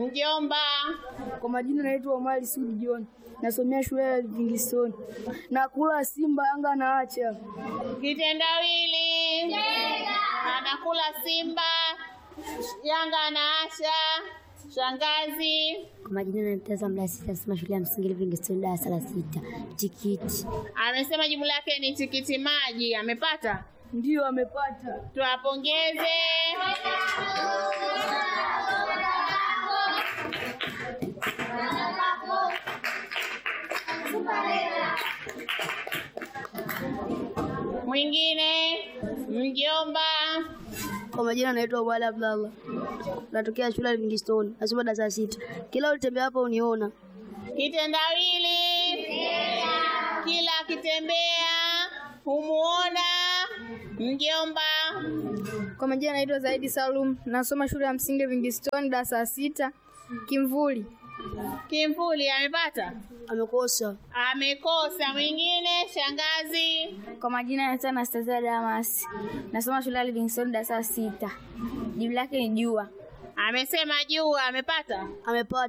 Mjomba. Kwa majina naitwa Omari Sudi John, nasomea shule ya Livingstone. Nakula Simba, Yanga na acha. Kitendawili. Anakula Simba. Yanga anaasha. Shangazi. Kwa majina naitwa Mlasi, nasoma shule ya msingi Livingstone, darasa la sita. Tikiti. Amesema jibu lake ni tikiti maji. Amepata? Ndiyo amepata. Tuwapongeze. Mwingine mjomba. Kwa majina naitwa Wali Abdallah, natokea shule ya Livingstone, nasoma darasa la sita. Kila ulitembea hapa uniona. Kitendawili. Kila akitembea humuona mjomba. Kwa majina naitwa Zaidi Salum, nasoma shule ya msingi Livingstone, darasa la sita. Kimvuli. Kimvuli amepata? Amekosa. Amekosa. Mwingine shangazi. Kwa majina naitwa Anastasia Damas, nasoma shule ya Livingstone, darasa la sita. Jibu lake ni jua. Amesema juu amepata? Amepata.